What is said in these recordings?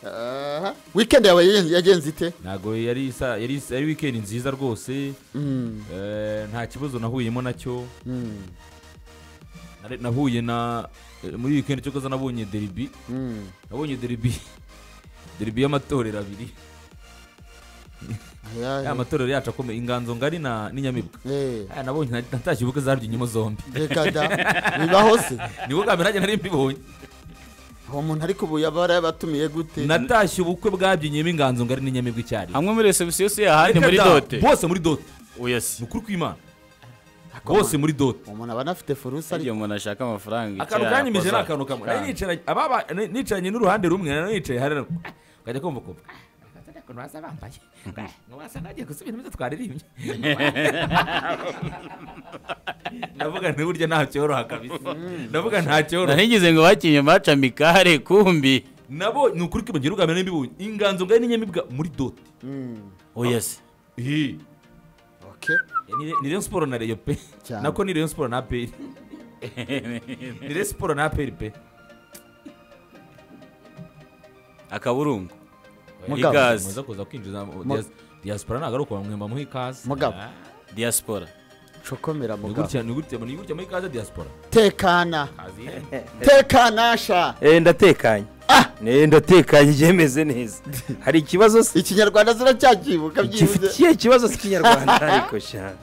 Ah, weekend yawe yagenze- yagenze ite ntabwo yari isa- yari isa- yari wikendi nziza rwose Mm, Eh, nta kibazo nahuyemo nacyo mm, Nare- nahuye na eh, muri wikendi cyo koza nabonye deribi mm. nabonye deribi deribi y'amatorero abiri Ayahe. ya matorero yacu akomeye inganzo ngari na n'inyamibwa Eh, Aya nabonye nta- natashye ubukwe zarya inyuma zombi reka da bibaho se ni bwo bwa mbere nanjye nari mbibonye uwo muntu ariko ubu yaba yarabatumiye gute natashye ubukwe bwabyiniyemo inganzo ngari n'inyamibwa icyarimwe hamwe muri resebusiyo si ahandi muri Reka da, dote bose muri dote ni uyasi ukuri kw'imana Ako bose umuntu- muri dote uwo muntu aba anafite forusa igihe umuntu ashaka amafaranga akantu icyaha kanyimije ni yakoza. akantu kamwe Kandi. nari nicaranye ababa ni- nicaranye n'uruhande rumwe nari nicaye hariya ukajya kumva kumva akazana ukuntu baza bambaye wasanga bagiye gusubira ibyo twaririmbye ndavuga nti burya nta cyoroha kabisa ndavuga nta cyoroha nari ngize ngo bakinye baca mikare kumbi nabo ni ukuri kwibagirwa ubwa mbere n'imbibonye inganzo ngari n'inyamibwa muri dote uyasi Ih, oke ni- ni Rayon siporo na reyo pe Cyane. nako ni Rayon siporo na aperi ni Rayon siporo na aperi pe akaburungu Mugabo. Ikaze. muza kuza kwinjiza dias- diaspora ntabwo ari ukubamwe mbamuha ikaze Mugabo. Ah. diaspora cokomera ni mugabo gutya ni gutya ni gutya muri kaza diaspora tekana tekana sha Eh, ndatekanye Eh, ndatekanye byemeze neza hari ikibazo se ikinyarwanda ziracyakibuka byibuze gifitiye ikibazo cy'ikinyarwanda ariko sha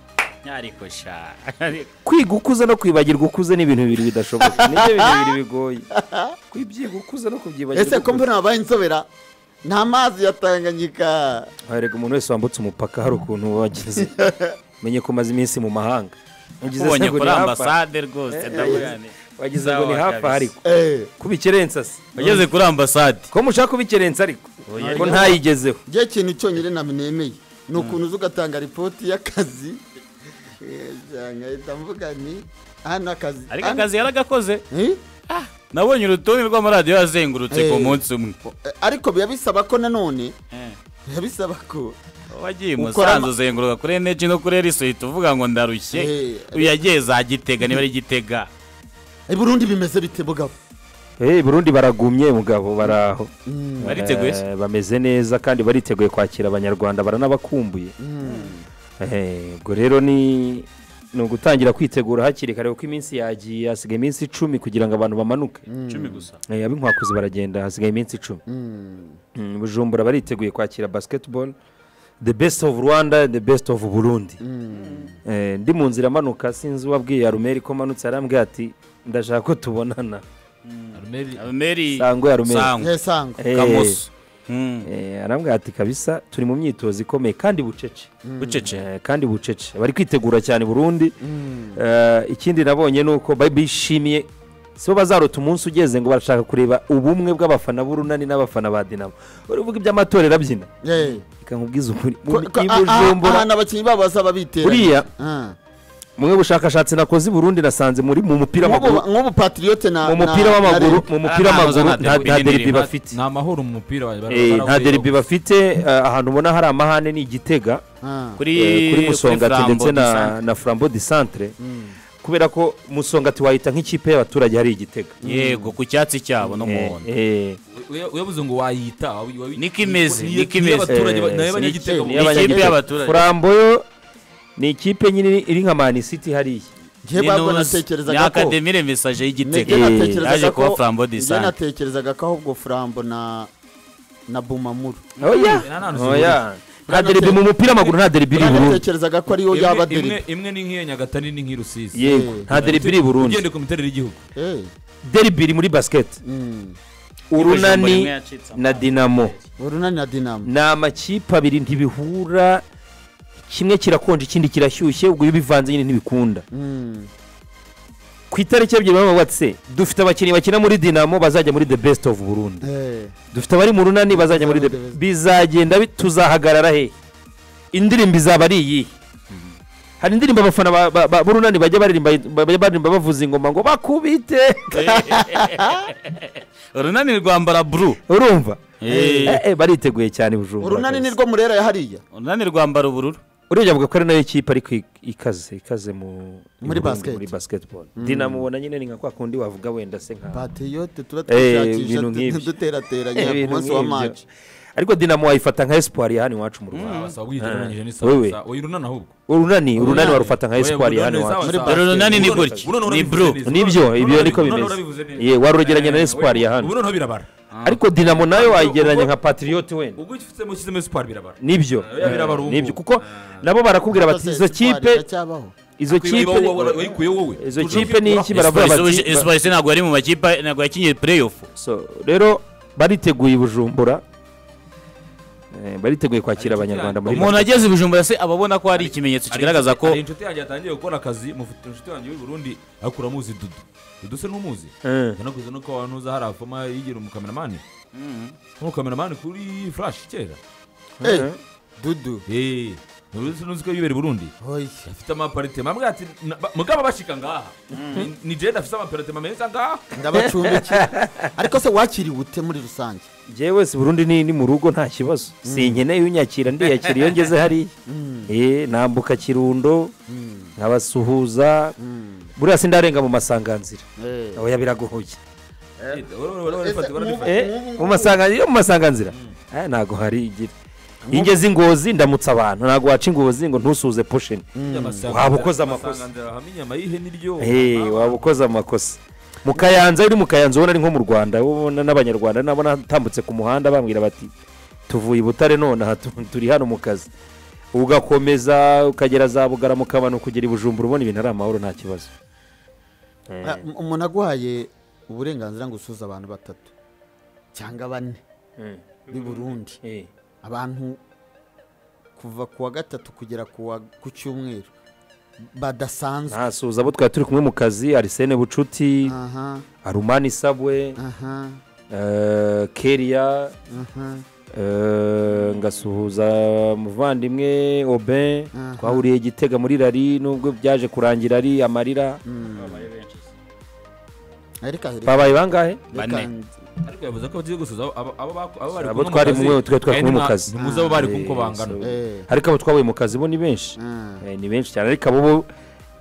ariko sha ariko kwiga ukuze no kwibagirwa ukuze ni ibintu bibiri bidashoboka nibyo bintu bibiri bigoye kwibyiga ukuze no kubyibagirwa ese ko mbona wabaye inzobera ni amazi ya tanganyika harega umuntu wese wambutse umupaka hari ukuntu wageze menye ko umaze iminsi mu mahanga Ugize se ubonye ngo kuri ni hafi aha? ambasade rwose ndavuga nti wagize ngo ni hafi aha ariko Eh, kubikerensa se wageze kuri ambasade ko mushaka kubikerensa ariko ko ntayigezeho njye ikintu cyonyine namenyemeye ni ukuntu uza ugatanga ripoti y'akazi Eh, sha, nkahita mvuga ni hano akazi ariko hano- akazi yaragakoze Eh? nabonye urutonde rw'amaradiyo yazengurutse ku Eh. munsi umwe Eh, ariko biba bisaba ko nanone biba bisaba ko wagiye i Ukora musanze ama- uzenguruka kuri eneji no kuri erisoyiti uvuga ngo ndarushye Eh. uyagiye za gitega niba ari gitega i burundi bimeze bite bugabo Eh, burundi baragumye mugabo baraho bariteguye se? Eh, bameze neza kandi bariteguye kwakira abanyarwanda baranabakumbuye Eh, ubwo rero ni ni ugutangira kwitegura hakiri kare kuko iminsi yagiye hasigaye iminsi icumi kugira ngo abantu bamanuke icumi gusa Eh, ab'inkwakuzi baragenda hasigaye iminsi icumi Mm, bujumbura bariteguye kwakira basketball the best of rwanda the best of burundi Eh, ndi mu nzira amanuka sinzi uwabwiye arumeri ko manutse arambwira ati ndashaka ko tubonana arumeri meri Sangwe ya Rumeri. sangwe nkesango Eh, kamoso Mm. eh, arambwira ati kabisa turi mu myitozo ikomeye kandi bucece bucece Eh, kandi bucece bari kwitegura cyane burundi Eh, ikindi nabonye ni uko bari bishimiye si bo bazarota umunsi ugeze ngo barashaka kureba ubumwe bw'abafana b'urunani n'abafana ba dinamo uravuga iby'amatorero abyina Eh. reka nkubwize ukuri Ko- mu- ko- i aha- Bujumbura- ahantu abakinnyi babo bazaba bitera buriya mu bushakashatsi nakoze i burundi nasanze muri mu mupira w'amaguru nk'ubu patiriyote na mu mupira w'amaguru mu mupira Ah, nta w'amaguru nta nta derby nta n'indi deribi rimwe. bafite ni amahoro mu mupira wa Eh, nta deribi bafite eh, ahantu ubona hari amahane ni igitega kuri eh, kuri musongati Flambeau ndetse du na Centre. na frambo di centre kubera ko musongati wahita nk'ikipe y'abaturage hari igitega yego ku cyatsi cyabo no Eh, muhondo eh, uyabuze ngo wayita wabi- wabi- Niko imeze, ni- niko ni- imeze. abaturage ba- Eh, nayo si- banyagitega ni mu- niyo ikipe abanyagitega. y'abaturage. frambo yo ni ikipe nyine iri nka mani city hariya njye babwo natekerezaga ko akademire mesaje Njye y'igitega Eh, natekerezaga yaje ko kuba Flambeau du njye Centre. natekerezaga ko ahubwo frambo na na bumamuru oya nta hantu oya nta Nta deribi mu mupira w'amaguru nta deribi iri i burundi natekerezaga ko ariyo Imwe- yaba imwe- deribi imwe ni nk'iya nyagatare ni nk'iya rusizi yego Eh. nta deribi iri i burundi ugendeye ku miterere y'igihugu Eh, deribi iri muri basiketi mm. urunani na dinamo urunani na dinamo ni amakipe abiri ntibihura kimwe kirakonje ikindi kirashyushye ubwo iyo ubivanze nyine ntibikunda Mm. ku itariki ebyiri bamubatse dufite abakinnyi bakina muri dinamo bazajya muri the best of burundi Eh, dufite abari mu runani bazajya muri the bizagenda bi- tuzahagarara he indirimbo izaba ari iyi hari indirimbo abafana ba- ba- ba- b'urunani bajya baririmba bajya baririmba bavuza ingoma ngo bakubite urunani rwambara buru urumva Eh. Eh, eh, bariteguye cyane bujumba urunani nirwo murera ya hariya urunani rwambara ubururu urebye avuga ko ari nayo kipe ariko ik- ikaze ikaze mu Muri Burundi, basket. muri basketball dinamo ubona nyine ni nka kwa kundi wavuga wenda se nka patiyote Eh, turatwishakisha ibintu nk'ibyo. duterateranya ku ibintu munsi wa nk'ibyo. maci ariko dinamo wayifata nka espoir ya hano iwacu mu rwanda Basaba ubwigereranyije ni Wewe. sawa. Oya urunana ahubwo. urunani urunani Urunani. warufata nka Oya, espoir ya hano urunani iwacu sawa, Muri sawa. basket. Urunani ni Urunana- gutya. urunana Ni urabivuze blue. neza. nibyo Urunana ibyo niko urabivuze bimeze neza. ye warugereranya na Eh, espoir ya hano Ubu noneho birabara. ariko dinamo nayo wayigereranya ubwo- nka patriote wenda Ubwo ifitemo ushyizemo espoir birabara. nibyo Oya, birabara ubu. nibyo kuko nabo barakubwira bati izo kipe izo kipe Wowe- wowe- wayikuye wowe. izo Tuje kipe ni iki kwikura. baravuga Espoir- bati Espoir- Espoir se ntabwo yari mu makipe ntabwo yakinye playoff So, rero bariteguye i bujumbura Eh, bariteguye kwakira abanyarwanda muri umuntu ageze i bujumbura se aba abona ko hari ikimenyetso kigaragaza ko hari inshuti yanjye yatangiye gukora akazi mufite inshuti yanjye w'i Burundi akura amuzi dudu dudu se n'umuzi Eh. yanaguze nuko abantu uza hari afoma yigira umukameramani nk'umukameramani kuri flash kera Eh, dudu eee ntuzi ntuzi ko yibera i burundi hoye afite amaparitema ambwira ati "Na- ba- mugabo bashika ngaha Ni- ni jenda afite amaparitema meza ngaha ndabacumbikiye ariko se wakiriwe ute muri rusange Njyewe wese burundu ni ni mu rugo nta kibazo sinkeneye unyakira ndiyakira iyo ngeze hariya Eh, nambuka kirundo nkabasuhuza buriya sindarenga mu masanganzira Eh. oya biragoye Eh, ora- ora- ora- barifata, Ese barifata. Eh, mu masanganzira iyo mu masanganzira Eh, ntago hari igira iyo ngeze ingozi ndamutsa abantu ntago waca ingozi ngo ntusuze pushini Amasanga- Waba ukoze amakosa. amasanga hamwe inyama y'ihene iryoha. Hey, waba ukoze amakosa mu kayanza uri mu kayanza ubona ari nko mu rwanda wowe ubona n'abanyarwanda nabo natambutse ku muhanda bambwira bati tuvuye i butare none aha tu- turi hano mu kazi ugakomeza ukagera za bugara mu kabano kugera i bujumbura ubona ibintu ari amahoro nta kibazo Ah, um- umuntu aguhaye uburenganzira ngo usuze abantu batatu cyangwa bane b'i burundi abantu kuva ku wa gatatu kugera ku wa- ku cyumweru badasanzwe ntasuza abo twari turi kumwe mu kazi arisene bucuti aha arumani sabwe aha eh, keria aha Eh, ngasuhuza muvandimwe obin Aha. twahuriye igitega muri rari nubwo byaje kurangira ari amarira ariko reka- babaye bangahe reka Bane. ariko yavuze ko bagiye gusuza abo- abo- abo bako- abo bari Abo kumwe mu twari kazi, mwe- twari twari eh, kumwe mu ntimwa- kazi. ntimuzi abo bari kumwe uko Eh, bangana so- eh ariko abo twabaye mu kazi bo ni benshi ah, Eh, ni benshi cyane ariko abo bo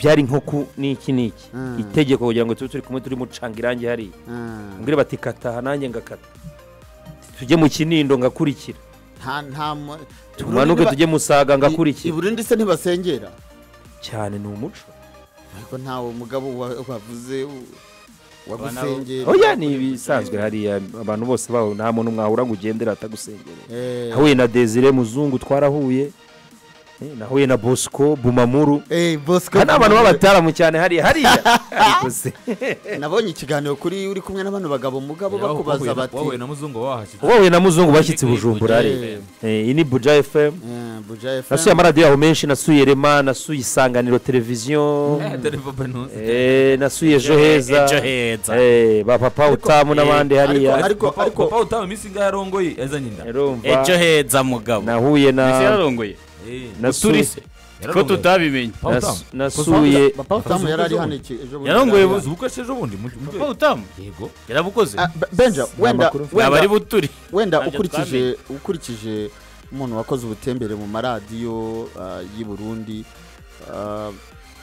byari nko ku n'iki n'iki Mm. itegeko kugira ngo tube turi kumwe turi mucanga irangi hariya ah. mbwire bati kataha nanjye ngakata tujye mu kinindo ngakurikira nta nta mu- tumanuke Burundi tujye niba- musaga i i ngakurikira burundi se ntibasengera cyane ni umuco ariko ntawe mugabo wa- wavuze u- wagusengera oya ni ibisanzwe hariya abantu bose baho nta muntu mwahura ngo ugendere atagusengerera Eh, nahuye na desire muzungu twarahuye eh, nahuye na bosco bumamuru eh bosco aha ni abantu b'abataramu cyane hariya hariya ariko se nabonye ikiganiro kuri uri kumwe n'abano bagabo mugabo Yaho bakubaza wahuye na- bati wahuye na muzungu wahashyize wowe na muzungu bashyitse i bujumbura Eh. hariya Eh, iyi ni buja fm eh, buja FM, nasuye amaradiyo yaho menshi nasuye rema nasuye isanganiro televiziyo Eh, dore papa ntuzi. eh, nasuye ejo heza Ejo heza. eh, ba papa utamu n'abandi hariya ariko- Papa- ariko- papa utaha iminsi ingahe arongoye azanye inda Urumva, ejo heza mugabo nahuye ese na yararongoye Eh, nasu- turi se ko yararongoye. tutabimenye Papa nasu- utaha. nasuye papa utamu yari ari hano iki ejo bundi Yarongoye yari bu- hano. Uzi ubukwe se ejo bundi mu- mu- papa utamu yego yarabukoze Ah, Be- benja wenda amakuru mfite. wenda- ntabwo ari buturi wenda Ntabyo ukurikije ukurikije umuntu wakoze ubutembere mu maradiyo ah, y'i burundi ah,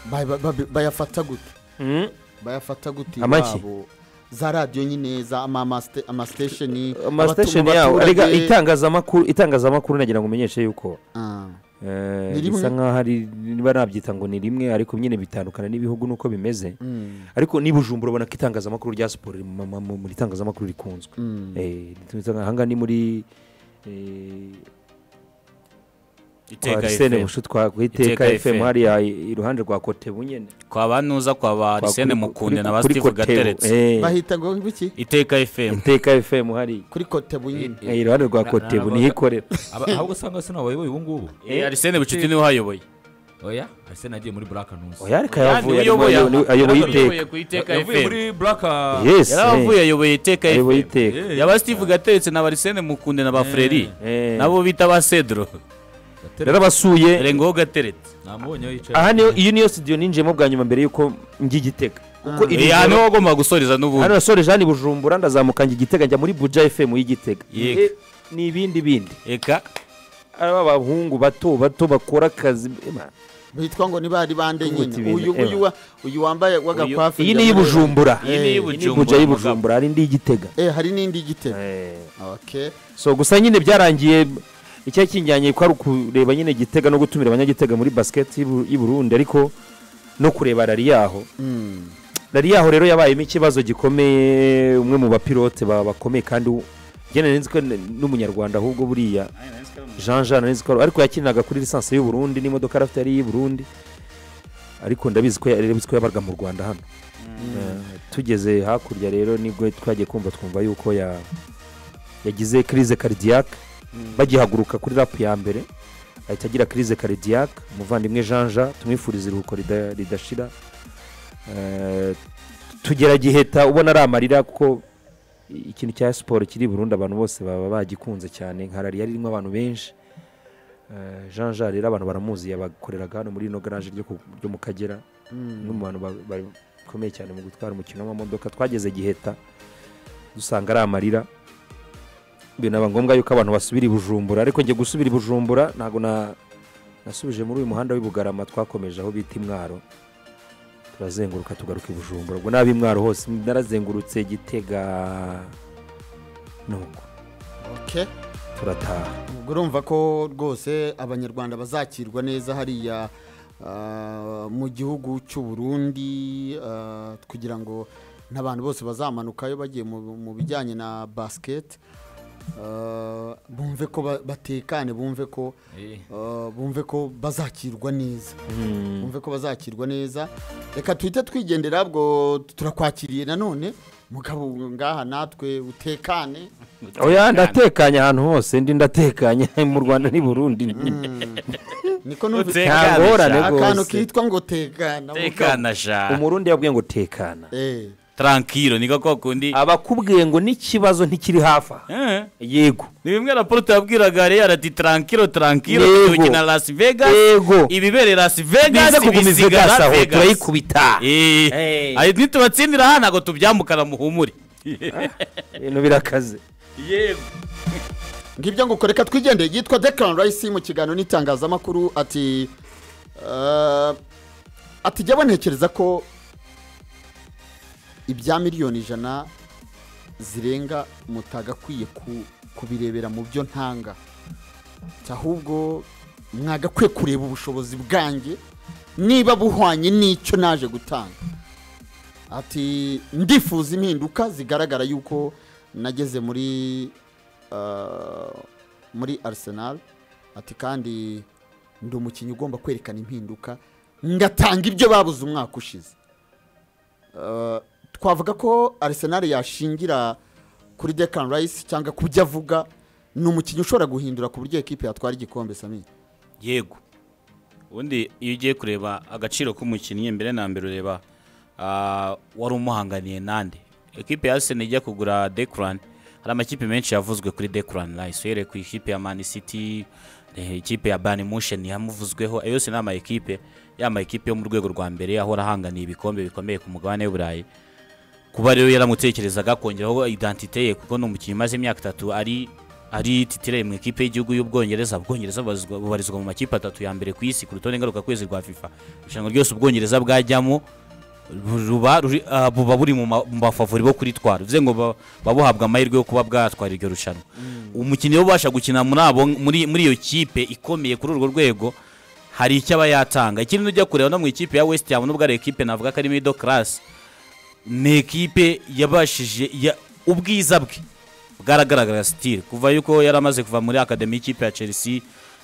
ba- ba- ba- bayafata gute Mm. bayafata gute Amaki? iwabo za radiyo nyine za amaste- amasitesheni amasitesheni abatuma yawo abaturage- arega itangazamakuru itangazamakuru nagira ngo umenyeshe yuko Ah, eh, Ni rimwe? bisa nk'aho ari niba nabyita ngo ni rimwe ariko nyine bitandukana n'ibihugu nuko bimeze mm, ariko niba ujumbura ubona ko itangazamakuru rya siporo riri mu- mu- mu- muri itangazamakuru rikunzwe mm. Eh, ritwitse nka- ahangaha ni muri eh, kwa iteka Arsene FM. Bushu twa- ku iteka Iteka fm FM. hariya i- iruhande rwa kotebu nyine kwaba nuza kwaba Kwa- arisene kuri- mukunde kuri- na ba kuri steve Kotebu. gateretse Eh, bahita ngo biki iteka fm iteka fm hariya kuri kotebu nyine Eh, iruhande rwa Na- kotebu na- niho ikorera Aba- ahubwo usanga se nabayoboye ubu ngubu Eh, arisene bucuti niwe uhayoboye oya arsene agiye muri black ntuzi oya ariko Yani yavuye arimo uyoboye ayoboye- ayoboye iteka ayoboye ku iteka yavuye fm muri black yes yarabavuye ayoboye iteka ayoboye fm iteka Eh, yaba steve gateretse na barisene mukunde na ba freri Eh. nabo bita ba cedro Gatera- yarabasuye rengoho gateretse namubonye aho yicaye aha niyo iyi niyo studio ninjiyemo bwa nyuma mbere y'uko njya i gitega kuko iri Eh, aha niho joro wagomba gusoreza n'ubundi hano nasoreje hano i bujumbura ndazamuka njya i gitega njya muri buja fm y'igitega Yego. ni ibindi bindi eka ari abahungu bato bato bakora akazi Ema, bitwa ngo niba ari bande Kwita nyine ibintu, uyu uyu ewa. wa- uyu wambaye wagakwafu iyi ni iy'ibujumbura iyi ni iy'ibujumbura y'ubujumbura y'ubujumbura hari n'iy'igitega eh hari n'indi gitego Eh, okay so gusa nyine byarangiye icyari kinjyanye ko ari ukureba nyine gitega no gutumira abanyagitega muri basiketi y'Ibu- y'i burundi ariko no kureba rari yaho mm. rari yaho rero yabayemo ikibazo gikomeye umwe mu bapilote ba- bakomeye kandi u- njye nari nzi ko n- n'umunyarwanda ahubwo buriya jean jean nari nzi ko ariko yakiniraga kuri lisansi y'u Burundi n'imodoka yari afite yari iy'i Burundi ariko ndabizi ko yari ko yabaga mu rwanda hano Eh, tugeze hakurya rero nibwo twagiye kumva twumva yuko ya- yagize kirize karidiyake bagihaguruka kuri rapu ya mbere ahita agira kirize karidiyake umuvandimwe jean jean tumwifuriza iruhuko rida- ridashira Eh, tugera giheta ubona ari amarira kuko ikintu cya siporo kiri i burundu abantu bose baba bagikunze cyane nka rariya ririmo abantu benshi Eh, jean jean rero abantu baramuzi yabakoreraga hano muri ino garage ryo ku- ryo mu kagera umwe mu bantu ba- bakomeye cyane mu gutwara umukino w'amamodoka twageze giheta dusanga ari amarira binaba ngombwa yuko abantu basubira i bujumbura ariko njye gusubira i bujumbura ntabwo na- nasubije muri uyu muhanda w'i bugarama twakomeje aho bita imwaro turazenguruka tugaruka i bujumbura ubwo n'ab'i mwaro hose narazengurutse gitega nuko okay turataha ubwo urumva ko rwose abanyarwanda bazakirwa neza hariya ah, mu gihugu cy'u Burundi ah, kugira ngo n'abantu bose bazamanukayo bagiye mu- mu bijyanye na basiketi ah, bumve ko ba- batekane bumve ko ah, bumve ko bazakirwa neza bumve ko bazakirwa neza reka tuhite twigendera ubwo turakwakiriye nanone mugabo ngaha natwe utekane oya ndatekanye ahantu hose ndi ndatekanye mu rwanda n'i burundi niko numvise Utekane ntagorane sha. akantu rwose kitwa ngo tekana tekana sha umurundi yabwiye ngo tekana Eh, tarankiro niko kwa kundi aba akubwiye ngo n'ikibazo ntikiri hafi aha Eh, yego ni bimwe raporo yabwiraga rero ati tarankiro tarankiro Yego. tugina Las Vegas Yego. ibibereye Las bize Vegas kuguma i bisiga vegasi Las aho Vegas. turayikubita Eh. Eh. Ayo nitubatsindira aha ntabwo tubyamukana muhumure ibintu birakaze yego ngibyo ngo koreka twigendeye yitwa dekarani rayisi mu kiganiro n'itangazamakuru ati eh, ati jya bantekereza ko ibya miliyoni ijana zirenga mutagakwiye ku- kubirebera mu byo ntanga ahubwo mwagakwiye kureba ubushobozi bwanjye niba buhwanye n'icyo naje gutanga ati ndifuza impinduka zigaragara yuko nageze muri ah, muri Arsenal ati kandi ndi umukinnyi ugomba kwerekana impinduka ngatanga ibyo babuze umwaka ushize Ah, twavuga ko Arsenal yashingira kuri Declan Rice cyangwa ku byo avuga ni umukinnyi ushobora guhindura ku buryo ekipe yatwara igikombe Samir yego ubundi iyo ugiye kureba agaciro k'umukinnyi mbere na mbere ureba ah, wari umuhanganiye nande ekipe ya Arsenal ijya kugura Declan hari amakipe menshi yavuzwe kuri Declan Rice uhereye ku ikipe ya Man City eh, ikipe ya Bayern Munchen yamuvuzweho ayo yose ni ama ekipe ya ama ekipe yo mu rwego rwa mbere ahora ahanganiye ibikombe bikomeye ku mugabane w'Uburayi kuba rero yaramutekerezaga kongeraho identite ye kuko ni umukinnyi umaze imyaka itatu ari ari titirere mu ikipe y'igihugu y'ubwongereza ubwongereza bubarizwa- bubarizwa mu makipe atatu ya mbere ku isi ku rutonde ngarukakwezi rwa fifa irushanwa ryose ubwongereza bwajyamo ru- ruba ruri- ah, buba buri mu ma- mu bafavori bo kuritwara bivuze ngo ba- baba buhabwa amahirwe yo kuba bwatwara iryo rushanwa umukinnyi rero ubasha gukina muri abo muri muri iyo kipe ikomeye kuri urwo rwego hari icyo aba yatanga ikindi ujya kureba no mu ikipe ya west ham nubwo ari ekipe navuga ko ari middle class ni ekipe yabashije ya- ubwiza bwe bwaragaragara sitire kuva yuko yari amaze kuva muri akademi y'ikipe ya chelsea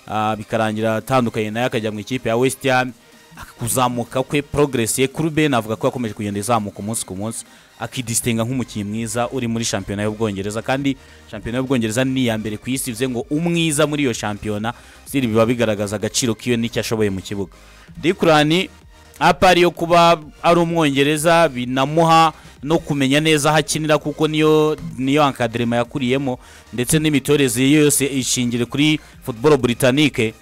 ah, bikarangira atandukanye nayo akajya mu ikipe ya west ham kuzamuka kwe progress ye kuri ben avuga ko yakomeje kugenda izamuka umunsi ku munsi akidisitinga nk'umukinnyi mwiza uri muri shampiyona y'ubwongereza kandi shampiyona y'ubwongereza ni iya mbere ku isi bivuze ngo umwiza muri iyo shampiyona sitire biba bigaragaza agaciro kiwe n'icyo ashoboye mu kibuga dikurani apari yo kuba ari umwongereza binamuha no kumenya neza aho akinira kuko niyo niyo ankaderema yakuriyemo ndetse n'imitoreze ye yose ishingire kuri football britannique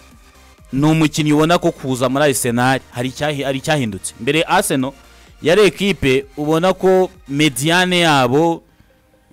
ni umukinnyi ubona ko kuza muri Arsenal hari icyahi- hari icyahindutse mbere Arsenal yari ekipe ubona ko mediane yabo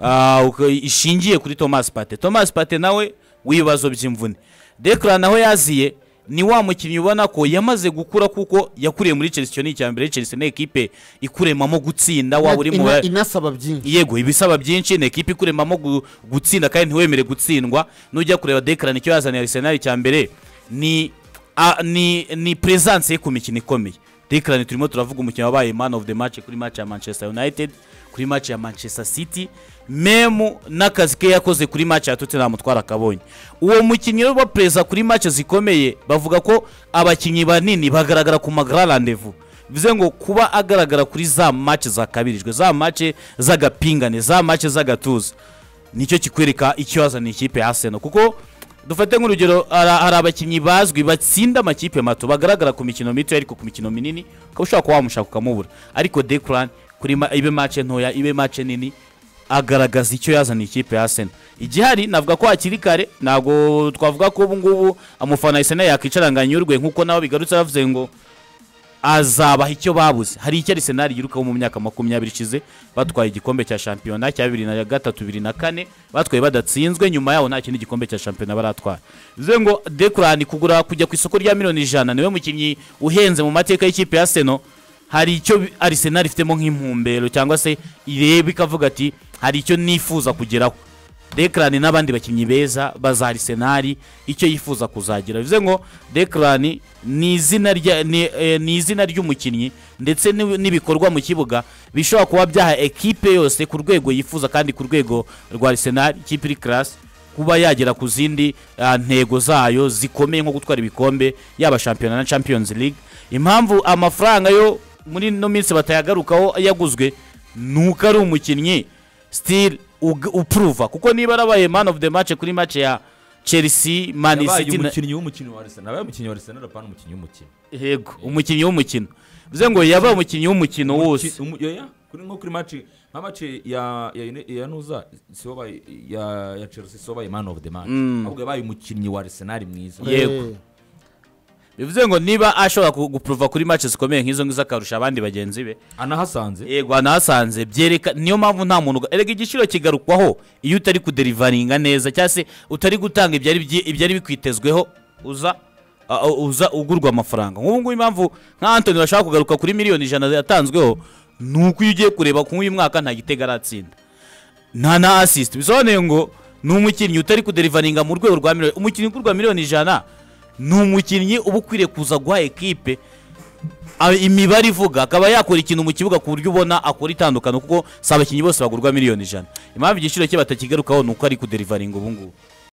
ah, uko- ishingiye kuri Thomas Partey Thomas Partey nawe w'ibibazo by'imvune dekara naho yaziye ni wa mukinnyi ubona ko yamaze gukura kuko yakuriye muri chelsea icyo ni icya mbere chelsea ni ekipe ikuremamo gutsinda waba uri mu Ina- inasaba byinshi yego ibisaba byinshi ni ekipa ikuremamo gu- gutsinda kandi ntiwemere gutsindwa nujya kureba dekara nicyo yazaniye arisenali cya mbere ni a- ni ni presence ye ku mikino ikomeye dekara turimo turavuga umukino wabaye man of the match kuri match ya manchester united kuri match ya manchester city memu n'akazi ke yakoze kuri match ya tottenham mutwara akabonye uwo mukinnyi rero wa perezida kuri match zikomeye bavuga ko abakinnyi banini bagaragara ku magara rendezvous bivuze ngo kuba agaragara kuri za mace zakabirijwe za mace z'agapingane za mace z'agatuza nicyo kikwereka icyo yazaniye ikipe ya Arsenal kuko dufate nk'urugero hari hari abakinnyi bazwi batsinda amakipe mato bagaragara ku mikino mito ariko ku mikino minini ukaba ushobora kuba wamushaka ukamubura ariko Declan kuri ma- ibe mace ntoya ibe mace nini agaragaza icyo yazaniye ikipe ya Arsenal igihari navuga ko hakiri kare ntabwo twavuga ko ubu ngubu amufana Arsenal yakwicara ngo anyurwe nk'uko nawe bigarutse bavuze ngo azabaha icyo babuze hari icyo arisenali yirukaho mu myaka makumyabiri ishize batwaye igikombe cya shampiyona cya bibiri na gatatu bibiri na kane batwaye badatsinzwe nyuma yaho nta kindi gikombe cya shampiyona baratwara bivuze ngo dekurani kugura kujya ku isoko rya miliyoni ijana niwe mukinnyi uhenze mu mateka y'ikipe ya seno hari icyo bi- arisenali ifitemo nk'impumbero cyangwa se ireba ikavuga ati hari icyo nifuza kugeraho Declan n'abandi bakinnyi beza baza Arsenal icyo yifuza kuzagira bivuze ngo Declan ni izina rya ni, eh, ni izina ry'umukinnyi ndetse n'ibi- n'ibikorwa mu kibuga bishobora kuba byaha ekipe yose ku rwego yifuza kandi ku rwego rwa Arsenal ikipe iri class kuba yagera ku zindi ah, ntego zayo zikomeye nko gutwara ibikombe yaba shampiyona na Champions League impamvu amafaranga yo muri ino minsi batayagarukaho yaguzwe nuko ari umukinnyi still ug- upuruva kuko niba arabaye man of the match kuri match ya chelsea man yabaye city na- umukinnyi w'umukino wa arsenal yabaye umukinnyi wa arsenal apana umukinnyi w'umukino yego umukinnyi w'umukino bivuze ngo yabaye umukinnyi w'umukino wose Umu- oya, kuri- nko kuri match nka match ya ya Ine- ya nuza si wabaye ya ya chelsea si wabaye man of the match ahubwo yabaye umukinnyi wa arsenal mwiza Yego. Eh, bivuze ngo niba ashobora ku- gupuruva kuri match zikomeye nk'izo ngizo akarusha abandi bagenzi be anahasanze yego anahasanze byereka niyo mpamvu nta muntu uga- erega igiciro kigarukwaho iyo utari kuderivaringa neza cyangwa se utari gutanga ibyari byi- ibyari bikwitezweho uza a- uza ugurwa amafaranga nk'ubu ngubu impamvu nka antoni bashaka kugaruka kuri miliyoni ijana yatanzweho ni uko iyo ugiye kureba ku uyu mwaka nta gitego aratsinda nta na asisiti bisobanuye ngo ni umukinnyi utari kuderivaringa mu rwego rwa miliyoni umukinnyi ugurwa miliyoni ijana ni umukinnyi uba ukwiriye kuza guha ekipe a- imibare ivuga akaba yakora ikintu mu kibuga ku buryo ubona akora itandukano kuko si abakinnyi bose bagurwa miliyoni ijana impamvu igiciro cye batakigarukaho ni uko ari kuderivaringa ubu ngubu